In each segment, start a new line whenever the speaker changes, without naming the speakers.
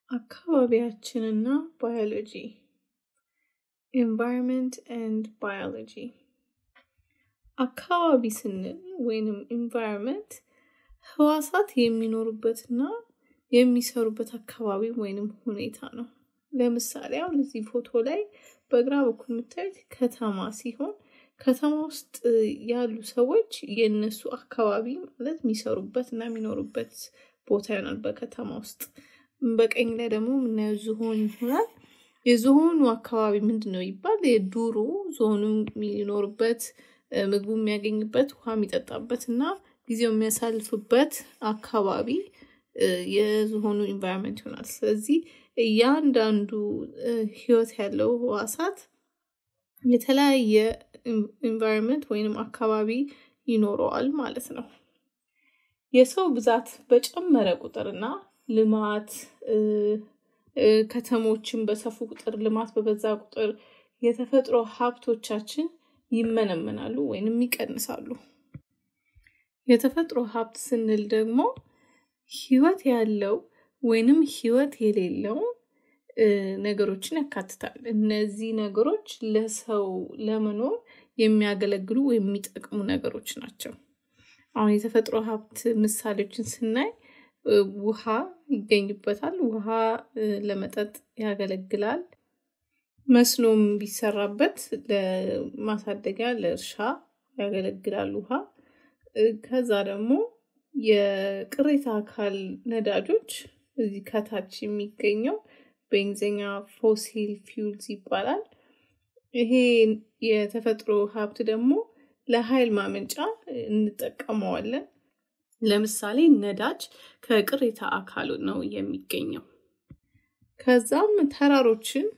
አካባቢያችንና ባዮሎጂ ኤንቫይሮንመንት ኤንድ ባዮሎጂ አካባቢ ስንል ወይንም ኤንቫይሮንመንት ህዋሳት የሚኖሩበትና የሚሰሩበት አካባቢ ወይንም ሁኔታ ነው። ለምሳሌ አሁን እዚህ ፎቶ ላይ በግራ በኩል የምታዩት ከተማ ሲሆን ከተማ ውስጥ ያሉ ሰዎች የእነሱ አካባቢ ማለት የሚሰሩበት እና የሚኖሩበት ቦታ ይሆናል በከተማ ውስጥ። በቀኝ ላይ ደግሞ የምናየው ዝሆን ይሆናል። የዝሆኑ አካባቢ ምንድን ነው ይባል? የዱሩ ዝሆኑ የሚኖርበት ምግቡ የሚያገኝበት ውሃ የሚጠጣበት እና ጊዜው የሚያሳልፍበት አካባቢ የዝሆኑ ኢንቫይሮንመንት ይሆናል። ስለዚህ እያንዳንዱ ህይወት ያለው ህዋሳት የተለያየ ኢንቫይሮንመንት ወይንም አካባቢ ይኖረዋል ማለት ነው። የሰው ብዛት በጨመረ ቁጥርና ልማት ከተሞችን በሰፉ ቁጥር ልማት በበዛ ቁጥር የተፈጥሮ ሀብቶቻችን ይመነመናሉ ወይንም ይቀንሳሉ። የተፈጥሮ ሀብት ስንል ደግሞ ህይወት ያለው ወይንም ህይወት የሌለው ነገሮችን ያካትታል። እነዚህ ነገሮች ለሰው ለመኖር የሚያገለግሉ ወይም የሚጠቅሙ ነገሮች ናቸው። አሁን የተፈጥሮ ሀብት ምሳሌዎችን ስናይ ውሃ ይገኝበታል። ውሃ ለመጠጥ ያገለግላል። መስኖም ቢሰራበት ለማሳደጊያ ለእርሻ ያገለግላል ውሃ። ከዛ ደግሞ የቅሬታ አካል ነዳጆች እዚህ ከታች የሚገኘው በእንግሊዝኛ ፎሲል ፊውልስ ይባላል። ይሄ የተፈጥሮ ሀብት ደግሞ ለኃይል ማመንጫ እንጠቀመዋለን። ለምሳሌ ነዳጅ ከቅሬታ አካሉ ነው የሚገኘው። ከዛም ተራሮችን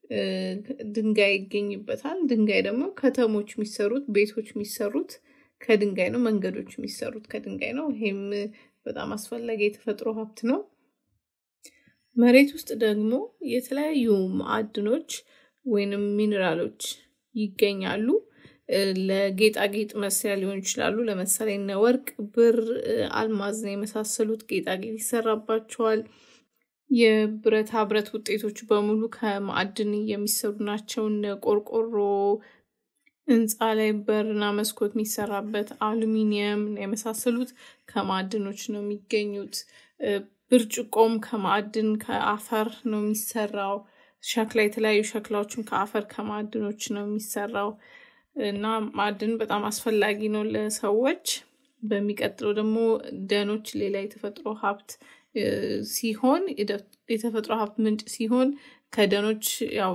ድንጋይ ይገኝበታል። ድንጋይ ደግሞ ከተሞች የሚሰሩት ቤቶች የሚሰሩት ከድንጋይ ነው። መንገዶች የሚሰሩት ከድንጋይ ነው። ይሄም በጣም አስፈላጊ የተፈጥሮ ሀብት ነው። መሬት ውስጥ ደግሞ የተለያዩ ማዕድኖች ወይንም ሚኔራሎች ይገኛሉ። ለጌጣጌጥ መስሪያ ሊሆን ይችላሉ። ለምሳሌ እነ ወርቅ፣ ብር፣ አልማዝ የመሳሰሉት ጌጣጌጥ ይሰራባቸዋል። የብረታ ብረት ውጤቶች በሙሉ ከማዕድን የሚሰሩ ናቸው። እነ ቆርቆሮ፣ ህንፃ ላይ በርና መስኮት የሚሰራበት አሉሚኒየም የመሳሰሉት ከማዕድኖች ነው የሚገኙት። ብርጭቆም ከማዕድን ከአፈር ነው የሚሰራው። ሸክላ የተለያዩ ሸክላዎችም ከአፈር ከማዕድኖች ነው የሚሰራው እና ማዕድን በጣም አስፈላጊ ነው ለሰዎች። በሚቀጥለው ደግሞ ደኖች ሌላ የተፈጥሮ ሀብት ሲሆን የተፈጥሮ ሀብት ምንጭ ሲሆን ከደኖች ያው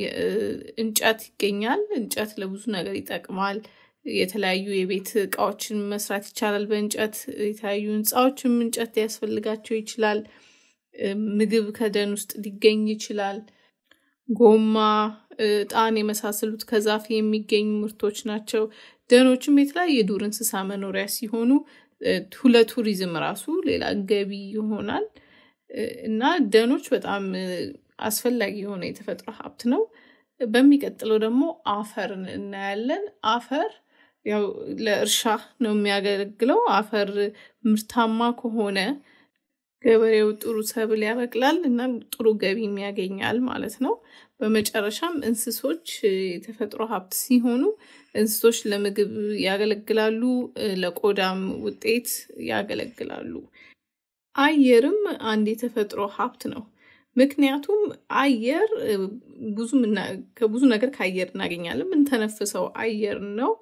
እንጨት ይገኛል። እንጨት ለብዙ ነገር ይጠቅማል። የተለያዩ የቤት እቃዎችን መስራት ይቻላል በእንጨት የተለያዩ ህንፃዎችም እንጨት ሊያስፈልጋቸው ይችላል። ምግብ ከደን ውስጥ ሊገኝ ይችላል። ጎማ፣ እጣን የመሳሰሉት ከዛፍ የሚገኙ ምርቶች ናቸው። ደኖችም የተለያዩ የዱር እንስሳ መኖሪያ ሲሆኑ ለቱሪዝም ራሱ ሌላ ገቢ ይሆናል እና ደኖች በጣም አስፈላጊ የሆነ የተፈጥሮ ሀብት ነው። በሚቀጥለው ደግሞ አፈርን እናያለን። አፈር ያው ለእርሻ ነው የሚያገለግለው። አፈር ምርታማ ከሆነ ገበሬው ጥሩ ሰብል ያበቅላል እና ጥሩ ገቢም ያገኛል ማለት ነው። በመጨረሻም እንስሶች የተፈጥሮ ሀብት ሲሆኑ እንስሶች ለምግብ ያገለግላሉ፣ ለቆዳም ውጤት ያገለግላሉ። አየርም አንድ የተፈጥሮ ሀብት ነው። ምክንያቱም አየር ብዙ ከብዙ ነገር ከአየር እናገኛለን። የምንተነፍሰው አየር ነው።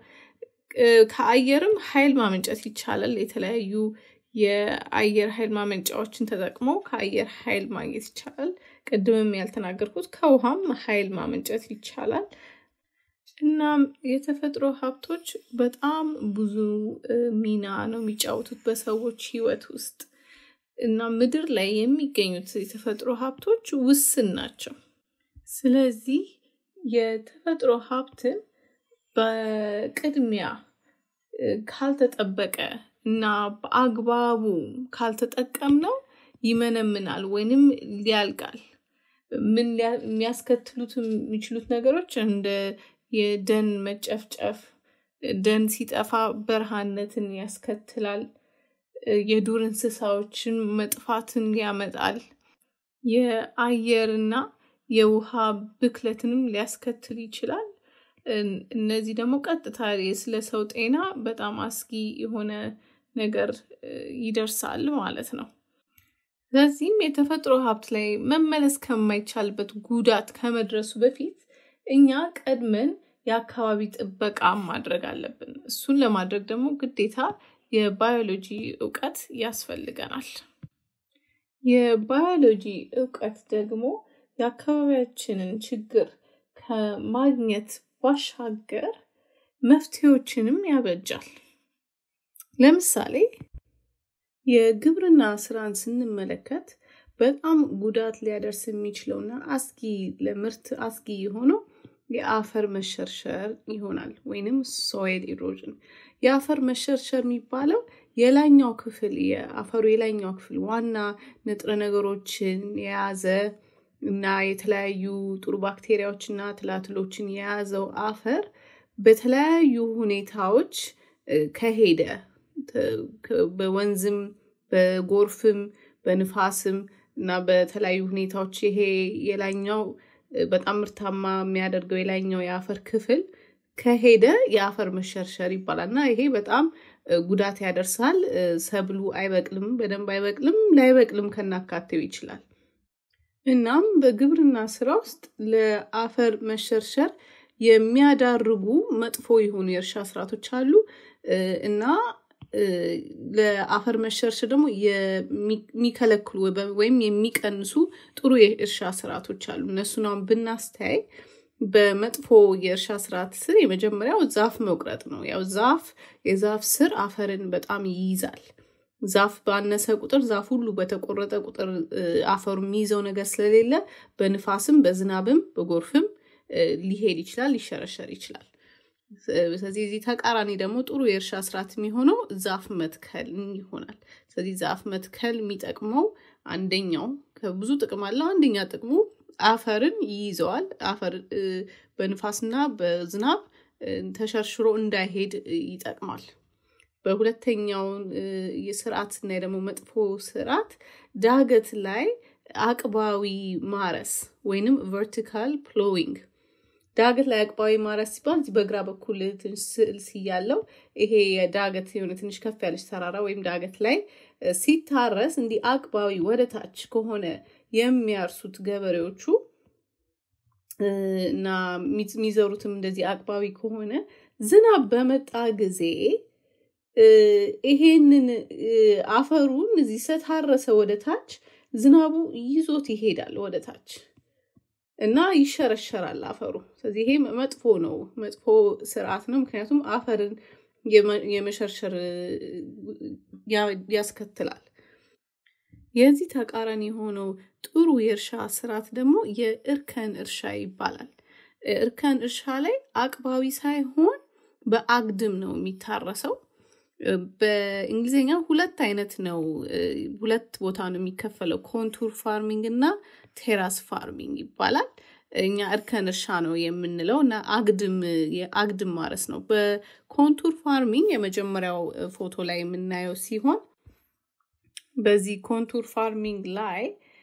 ከአየርም ኃይል ማመንጨት ይቻላል። የተለያዩ የአየር ኃይል ማመንጫዎችን ተጠቅሞ ከአየር ኃይል ማግኘት ይቻላል። ቅድምም ያልተናገርኩት ከውሃም ኃይል ማመንጨት ይቻላል። እናም የተፈጥሮ ሀብቶች በጣም ብዙ ሚና ነው የሚጫወቱት በሰዎች ህይወት ውስጥ እና ምድር ላይ የሚገኙት የተፈጥሮ ሀብቶች ውስን ናቸው። ስለዚህ የተፈጥሮ ሀብትን በቅድሚያ ካልተጠበቀ እና በአግባቡ ካልተጠቀምነው ይመነምናል ወይንም ሊያልቃል። ምን የሚያስከትሉት የሚችሉት ነገሮች እንደ የደን መጨፍጨፍ፣ ደን ሲጠፋ በረሃነትን ያስከትላል። የዱር እንስሳዎችን መጥፋትን ያመጣል። የአየርና የውሃ ብክለትንም ሊያስከትል ይችላል። እነዚህ ደግሞ ቀጥታ ስለ ሰው ጤና በጣም አስጊ የሆነ ነገር ይደርሳል ማለት ነው። ስለዚህም የተፈጥሮ ሀብት ላይ መመለስ ከማይቻልበት ጉዳት ከመድረሱ በፊት እኛ ቀድመን የአካባቢ ጥበቃ ማድረግ አለብን። እሱን ለማድረግ ደግሞ ግዴታ የባዮሎጂ እውቀት ያስፈልገናል። የባዮሎጂ እውቀት ደግሞ የአካባቢያችንን ችግር ከማግኘት ባሻገር መፍትሄዎችንም ያበጃል። ለምሳሌ የግብርና ስራን ስንመለከት በጣም ጉዳት ሊያደርስ የሚችለውና አስጊ ለምርት አስጊ የሆነው የአፈር መሸርሸር ይሆናል ወይንም ሶይል ኢሮዥን። የአፈር መሸርሸር የሚባለው የላይኛው ክፍል የአፈሩ የላይኛው ክፍል ዋና ንጥረ ነገሮችን የያዘ እና የተለያዩ ጥሩ ባክቴሪያዎችና ትላትሎችን የያዘው አፈር በተለያዩ ሁኔታዎች ከሄደ በወንዝም በጎርፍም በንፋስም እና በተለያዩ ሁኔታዎች ይሄ የላይኛው በጣም ምርታማ የሚያደርገው የላይኛው የአፈር ክፍል ከሄደ የአፈር መሸርሸር ይባላል እና ይሄ በጣም ጉዳት ያደርሳል። ሰብሉ አይበቅልም፣ በደንብ አይበቅልም፣ ላይበቅልም ከናካቴው ይችላል። እናም በግብርና ስራ ውስጥ ለአፈር መሸርሸር የሚያዳርጉ መጥፎ የሆኑ የእርሻ ስርዓቶች አሉ እና ለአፈር መሸርሸር ደግሞ የሚከለክሉ ወይም የሚቀንሱ ጥሩ የእርሻ ስርዓቶች አሉ። እነሱን አሁን ብናስተያይ በመጥፎ የእርሻ ስርዓት ስር የመጀመሪያው ዛፍ መቁረጥ ነው። ያው ዛፍ የዛፍ ስር አፈርን በጣም ይይዛል። ዛፍ ባነሰ ቁጥር ዛፍ ሁሉ በተቆረጠ ቁጥር አፈሩ የሚይዘው ነገር ስለሌለ በንፋስም በዝናብም በጎርፍም ሊሄድ ይችላል፣ ሊሸረሸር ይችላል። ስለዚህ እዚህ ተቃራኒ ደግሞ ጥሩ የእርሻ ስርዓት የሚሆነው ዛፍ መትከል ይሆናል። ስለዚህ ዛፍ መትከል የሚጠቅመው አንደኛው ከብዙ ጥቅም አለው። አንደኛ ጥቅሙ አፈርን ይይዘዋል። አፈር በንፋስና በዝናብ ተሸርሽሮ እንዳይሄድ ይጠቅማል። በሁለተኛው የስርዓት ስናይ ደግሞ መጥፎ ስርዓት ዳገት ላይ አቅባዊ ማረስ ወይንም ቨርቲካል ፕሎዊንግ ዳገት ላይ አቅባዊ ማረስ ሲባል እዚህ በግራ በኩል ትንሽ ስዕል ሲያለው ይሄ የዳገት የሆነ ትንሽ ከፍ ያለች ተራራ ወይም ዳገት ላይ ሲታረስ እንዲህ አቅባዊ ወደ ታች ከሆነ የሚያርሱት ገበሬዎቹ እና የሚዘሩትም እንደዚህ አቅባዊ ከሆነ ዝናብ በመጣ ጊዜ ይሄንን አፈሩን እዚህ ስለታረሰ ወደ ታች ዝናቡ ይዞት ይሄዳል ወደ ታች እና ይሸረሸራል አፈሩ። ስለዚህ ይሄ መጥፎ ነው፣ መጥፎ ስርዓት ነው። ምክንያቱም አፈርን የመሸርሸር ያስከትላል። የዚህ ተቃራኒ የሆነው ጥሩ የእርሻ ስርዓት ደግሞ የእርከን እርሻ ይባላል። እርከን እርሻ ላይ አቅባዊ ሳይሆን በአግድም ነው የሚታረሰው። በእንግሊዝኛ ሁለት አይነት ነው፣ ሁለት ቦታ ነው የሚከፈለው። ኮንቱር ፋርሚንግ እና ቴራስ ፋርሚንግ ይባላል። እኛ እርከን እርሻ ነው የምንለው እና አግድም የአግድም ማረስ ነው። በኮንቱር ፋርሚንግ የመጀመሪያው ፎቶ ላይ የምናየው ሲሆን በዚህ ኮንቱር ፋርሚንግ ላይ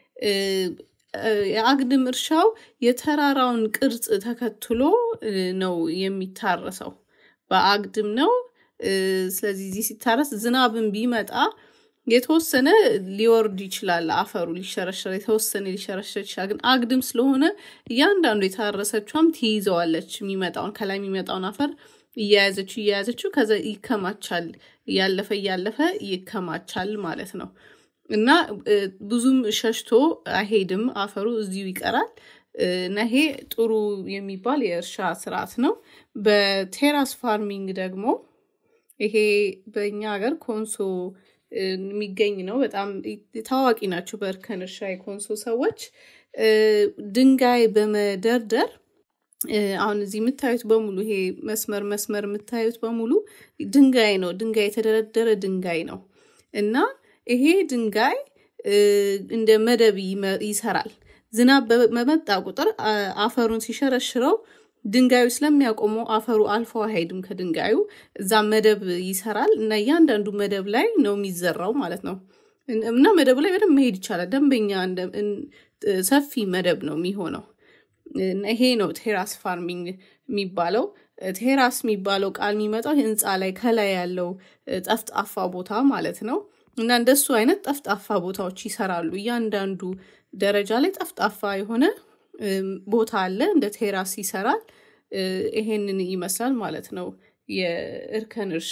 የአግድም እርሻው የተራራውን ቅርጽ ተከትሎ ነው የሚታረሰው። በአግድም ነው። ስለዚህ እዚህ ሲታረስ ዝናብን ቢመጣ የተወሰነ ሊወርድ ይችላል። አፈሩ ሊሸረሸር የተወሰነ ሊሸረሸር ይችላል። ግን አግድም ስለሆነ እያንዳንዱ የታረሰቿም ትይዘዋለች። የሚመጣውን ከላይ የሚመጣውን አፈር እያያዘችው እያያዘችው ከዛ ይከማቻል። እያለፈ እያለፈ ይከማቻል ማለት ነው እና ብዙም ሸሽቶ አይሄድም። አፈሩ እዚሁ ይቀራል እና ይሄ ጥሩ የሚባል የእርሻ ስርዓት ነው። በቴራስ ፋርሚንግ ደግሞ ይሄ በእኛ ሀገር ኮንሶ የሚገኝ ነው። በጣም ታዋቂ ናቸው በእርከን እርሻ የኮንሶ ሰዎች። ድንጋይ በመደርደር አሁን እዚህ የምታዩት በሙሉ ይሄ መስመር መስመር የምታዩት በሙሉ ድንጋይ ነው። ድንጋይ የተደረደረ ድንጋይ ነው እና ይሄ ድንጋይ እንደ መደብ ይሰራል። ዝናብ በመጣ ቁጥር አፈሩን ሲሸረሽረው ድንጋዩ ስለሚያቆመው አፈሩ አልፎ አይሄድም ከድንጋዩ እዛ መደብ ይሰራል እና እያንዳንዱ መደብ ላይ ነው የሚዘራው ማለት ነው። እና መደቡ ላይ በደንብ መሄድ ይቻላል። ደንበኛ ሰፊ መደብ ነው የሚሆነው። ይሄ ነው ቴራስ ፋርሚንግ የሚባለው። ቴራስ የሚባለው ቃል የሚመጣው ህንፃ ላይ ከላይ ያለው ጠፍጣፋ ቦታ ማለት ነው። እና እንደሱ አይነት ጠፍጣፋ ቦታዎች ይሰራሉ። እያንዳንዱ ደረጃ ላይ ጠፍጣፋ የሆነ ቦታ አለ፣ እንደ ቴራስ ይሰራል። ይሄንን ይመስላል ማለት ነው የእርከን እርሻ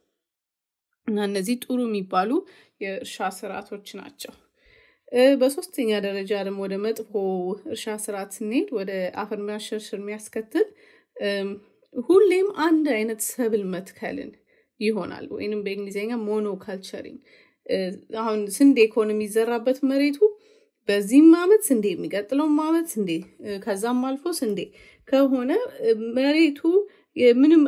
እና እነዚህ ጥሩ የሚባሉ የእርሻ ስርዓቶች ናቸው። በሶስተኛ ደረጃ ደግሞ ወደ መጥፎ እርሻ ስርዓት ስንሄድ ወደ አፈር መሸርሸር የሚያስከትል ሁሌም አንድ አይነት ሰብል መትከልን ይሆናል ወይንም በእንግሊዝኛ ሞኖ ካልቸሪንግ። አሁን ስንዴ ከሆነ የሚዘራበት መሬቱ በዚህም አመት ስንዴ የሚቀጥለውም አመት ስንዴ ከዛም አልፎ ስንዴ ከሆነ መሬቱ ምንም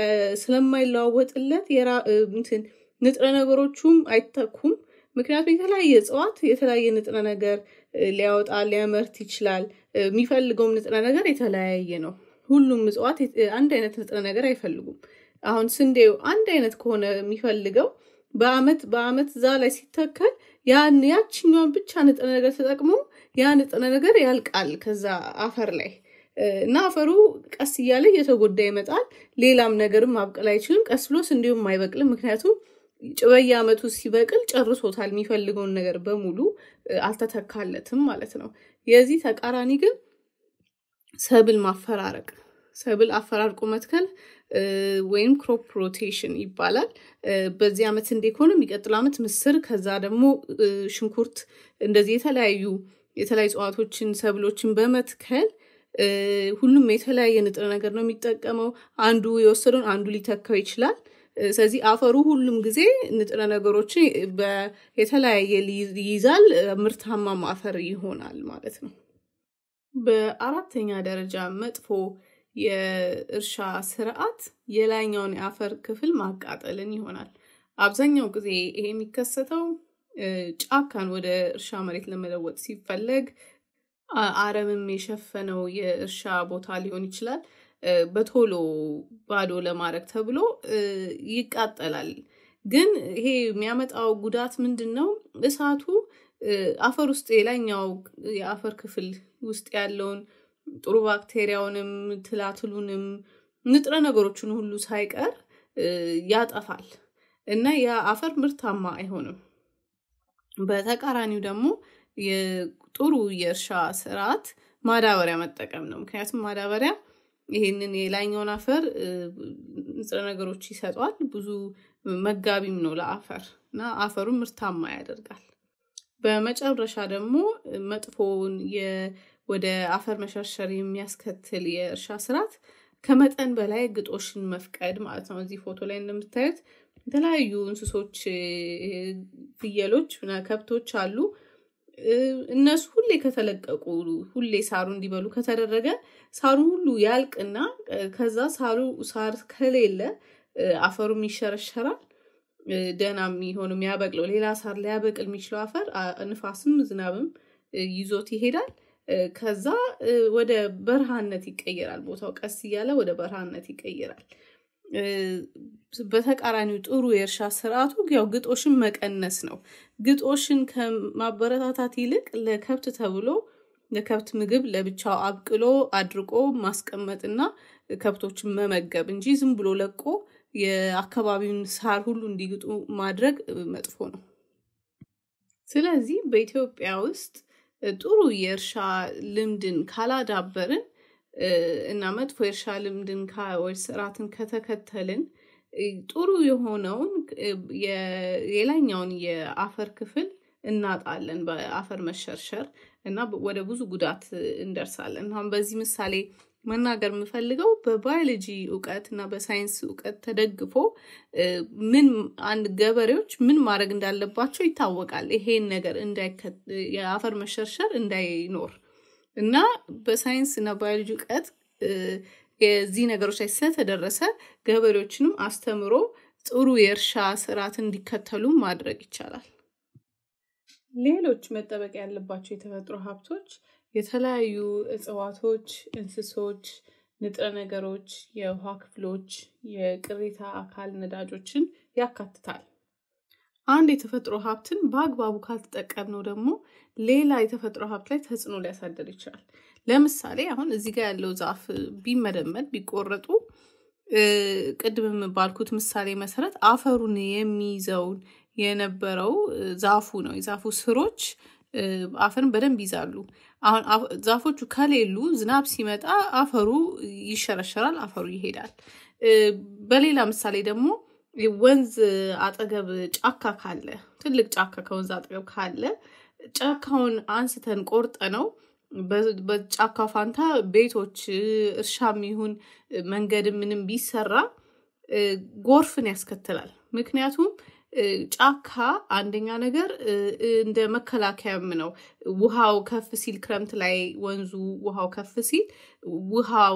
ስለማይለዋወጥለት እንትን ንጥረ ነገሮቹም አይተኩም። ምክንያቱም የተለያየ እጽዋት የተለያየ ንጥረ ነገር ሊያወጣ ሊያመርት ይችላል። የሚፈልገውም ንጥረ ነገር የተለያየ ነው። ሁሉም እጽዋት አንድ አይነት ንጥረ ነገር አይፈልጉም። አሁን ስንዴው አንድ አይነት ከሆነ የሚፈልገው በአመት በአመት እዛ ላይ ሲተከል ያን ያችኛዋን ብቻ ንጥረ ነገር ተጠቅሞ ያ ንጥረ ነገር ያልቃል ከዛ አፈር ላይ እና አፈሩ ቀስ እያለ እየተጎዳ ይመጣል። ሌላም ነገርም ማብቀል አይችልም። ቀስ ብሎ ስንዴውም አይበቅልም። ምክንያቱም በየአመቱ ሲበቅል ጨርሶታል። የሚፈልገውን ነገር በሙሉ አልተተካለትም ማለት ነው። የዚህ ተቃራኒ ግን ሰብል ማፈራረቅ፣ ሰብል አፈራርቆ መትከል ወይም ክሮፕ ሮቴሽን ይባላል። በዚህ አመት ስንዴ ከሆነ የሚቀጥለው አመት ምስር፣ ከዛ ደግሞ ሽንኩርት፣ እንደዚህ የተለያዩ የተለያዩ እጽዋቶችን ሰብሎችን በመትከል ሁሉም የተለያየ ንጥረ ነገር ነው የሚጠቀመው። አንዱ የወሰደውን አንዱ ሊተካው ይችላል። ስለዚህ አፈሩ ሁሉም ጊዜ ንጥረ ነገሮችን የተለያየ ይይዛል። ምርታማም አፈር ይሆናል ማለት ነው። በአራተኛ ደረጃ መጥፎ የእርሻ ስርዓት የላይኛውን የአፈር ክፍል ማቃጠልን ይሆናል። አብዛኛው ጊዜ ይሄ የሚከሰተው ጫካን ወደ እርሻ መሬት ለመለወጥ ሲፈለግ አረምም የሸፈነው የእርሻ ቦታ ሊሆን ይችላል። በቶሎ ባዶ ለማድረግ ተብሎ ይቃጠላል። ግን ይሄ የሚያመጣው ጉዳት ምንድን ነው? እሳቱ አፈር ውስጥ የላይኛው የአፈር ክፍል ውስጥ ያለውን ጥሩ ባክቴሪያውንም ትላትሉንም ንጥረ ነገሮችን ሁሉ ሳይቀር ያጠፋል እና ያ አፈር ምርታማ አይሆንም። በተቃራኒው ደግሞ ጥሩ የእርሻ ስርዓት ማዳበሪያ መጠቀም ነው። ምክንያቱም ማዳበሪያ ይሄንን የላይኛውን አፈር ንጥረ ነገሮች ይሰጧል። ብዙ መጋቢም ነው ለአፈር እና አፈሩን ምርታማ ያደርጋል። በመጨረሻ ደግሞ መጥፎውን ወደ አፈር መሸርሸር የሚያስከትል የእርሻ ስርዓት ከመጠን በላይ ግጦሽን መፍቀድ ማለት ነው። እዚህ ፎቶ ላይ እንደምታዩት የተለያዩ እንስሶች፣ ፍየሎች፣ ከብቶች አሉ። እነሱ ሁሌ ከተለቀቁ ሁሌ ሳሩ እንዲበሉ ከተደረገ ሳሩ ሁሉ ያልቅና ከዛ ሳሩ ሳር ከሌለ አፈሩም ይሸረሸራል። ደህና የሚሆን የሚያበቅለው ሌላ ሳር ሊያበቅል የሚችለው አፈር ንፋስም ዝናብም ይዞት ይሄዳል። ከዛ ወደ በረሃነት ይቀየራል። ቦታው ቀስ እያለ ወደ በረሃነት ይቀየራል። በተቃራኒው ጥሩ የእርሻ ስርዓቱ ያው ግጦሽን መቀነስ ነው። ግጦሽን ከማበረታታት ይልቅ ለከብት ተብሎ ለከብት ምግብ ለብቻው አብቅሎ አድርቆ ማስቀመጥና ከብቶችን መመገብ እንጂ ዝም ብሎ ለቆ የአካባቢውን ሳር ሁሉ እንዲግጡ ማድረግ መጥፎ ነው። ስለዚህ በኢትዮጵያ ውስጥ ጥሩ የእርሻ ልምድን ካላዳበርን እና መጥፎ የእርሻ ልምድን ወይ ስርዓትን ከተከተልን ጥሩ የሆነውን የላይኛውን የአፈር ክፍል እናጣለን በአፈር መሸርሸር እና ወደ ብዙ ጉዳት እንደርሳለን። አሁን በዚህ ምሳሌ መናገር የምፈልገው በባዮሎጂ እውቀት እና በሳይንስ እውቀት ተደግፎ ምን አንድ ገበሬዎች ምን ማድረግ እንዳለባቸው ይታወቃል። ይሄን ነገር የአፈር መሸርሸር እንዳይኖር እና በሳይንስ እና ባዮሎጂ እውቀት የዚህ ነገሮች ላይ ስለተደረሰ ገበሬዎችንም አስተምሮ ጥሩ የእርሻ ስርዓት እንዲከተሉ ማድረግ ይቻላል። ሌሎች መጠበቅ ያለባቸው የተፈጥሮ ሀብቶች የተለያዩ እጽዋቶች፣ እንስሶች፣ ንጥረ ነገሮች፣ የውሃ ክፍሎች፣ የቅሪታ አካል ነዳጆችን ያካትታል። አንድ የተፈጥሮ ሀብትን በአግባቡ ካልተጠቀምነው ደግሞ ሌላ የተፈጥሮ ሀብት ላይ ተጽዕኖ ሊያሳድር ይችላል። ለምሳሌ አሁን እዚህ ጋር ያለው ዛፍ ቢመደመድ ቢቆረጡ ቅድም ባልኩት ምሳሌ መሰረት አፈሩን የሚይዘውን የነበረው ዛፉ ነው። የዛፉ ስሮች አፈርን በደንብ ይዛሉ። አሁን ዛፎቹ ከሌሉ ዝናብ ሲመጣ አፈሩ ይሸረሸራል፣ አፈሩ ይሄዳል። በሌላ ምሳሌ ደግሞ ወንዝ አጠገብ ጫካ ካለ ትልቅ ጫካ ከወንዝ አጠገብ ካለ ጫካውን አንስተን ቆርጠ ነው በጫካ ፋንታ ቤቶች እርሻም ይሁን መንገድ ምንም ቢሰራ ጎርፍን ያስከትላል። ምክንያቱም ጫካ አንደኛ ነገር እንደ መከላከያም ነው። ውሃው ከፍ ሲል ክረምት ላይ ወንዙ ውሃው ከፍ ሲል ውሃው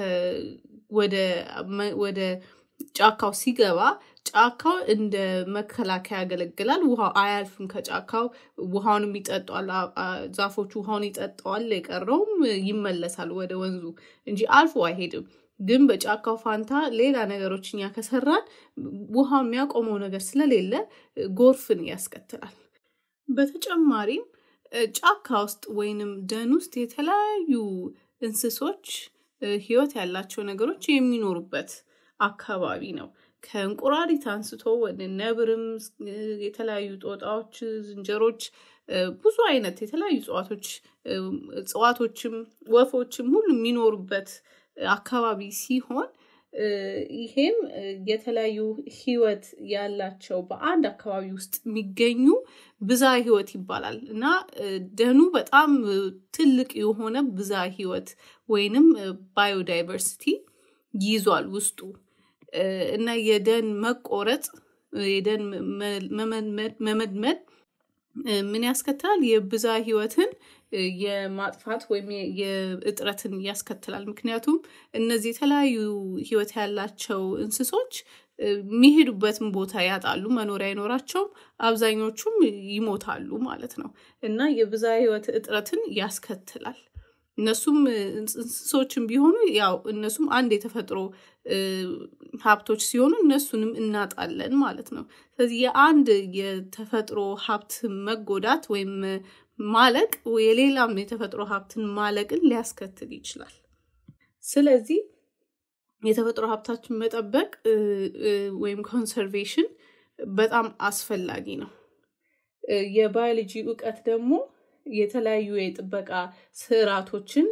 ወደ ጫካው ሲገባ ጫካው እንደ መከላከያ ያገለግላል። ውሃው አያልፍም ከጫካው ውሃውንም ይጠጣዋል። ዛፎቹ ውሃውን ይጠጣዋል፣ የቀረውም ይመለሳል ወደ ወንዙ እንጂ አልፎ አይሄድም። ግን በጫካው ፋንታ ሌላ ነገሮች እኛ ከሰራን ውሃ የሚያቆመው ነገር ስለሌለ ጎርፍን ያስከትላል። በተጨማሪም ጫካ ውስጥ ወይንም ደን ውስጥ የተለያዩ እንስሶች ህይወት ያላቸው ነገሮች የሚኖሩበት አካባቢ ነው። ከእንቁራሪት አንስቶ ወደ ነብርም የተለያዩ ጦጣዎች፣ ዝንጀሮች፣ ብዙ አይነት የተለያዩ እጽዋቶች እጽዋቶችም ወፎችም ሁሉ የሚኖሩበት አካባቢ ሲሆን ይሄም የተለያዩ ህይወት ያላቸው በአንድ አካባቢ ውስጥ የሚገኙ ብዛ ህይወት ይባላል እና ደኑ በጣም ትልቅ የሆነ ብዛ ህይወት ወይንም ባዮዳይቨርሲቲ ይዟል ውስጡ እና የደን መቆረጥ የደን መመድመድ ምን ያስከትላል? የብዛ ህይወትን የማጥፋት ወይም የእጥረትን ያስከትላል። ምክንያቱም እነዚህ የተለያዩ ህይወት ያላቸው እንስሶች የሚሄዱበትን ቦታ ያጣሉ፣ መኖሪያ አይኖራቸውም፣ አብዛኞቹም ይሞታሉ ማለት ነው እና የብዛ ህይወት እጥረትን ያስከትላል። እነሱም እንስሶችም ቢሆኑ ያው እነሱም አንድ የተፈጥሮ ሀብቶች ሲሆኑ እነሱንም እናጣለን ማለት ነው። ስለዚህ የአንድ የተፈጥሮ ሀብት መጎዳት ወይም ማለቅ የሌላም የተፈጥሮ ሀብትን ማለቅን ሊያስከትል ይችላል። ስለዚህ የተፈጥሮ ሀብታችን መጠበቅ ወይም ኮንሰርቬሽን በጣም አስፈላጊ ነው። የባዮሎጂ እውቀት ደግሞ የተለያዩ የጥበቃ ስርዓቶችን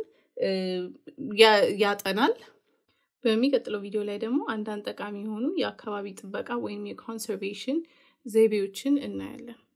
ያጠናል። በሚቀጥለው ቪዲዮ ላይ ደግሞ አንዳንድ ጠቃሚ የሆኑ የአካባቢ ጥበቃ ወይም የኮንሰርቬሽን ዘይቤዎችን እናያለን።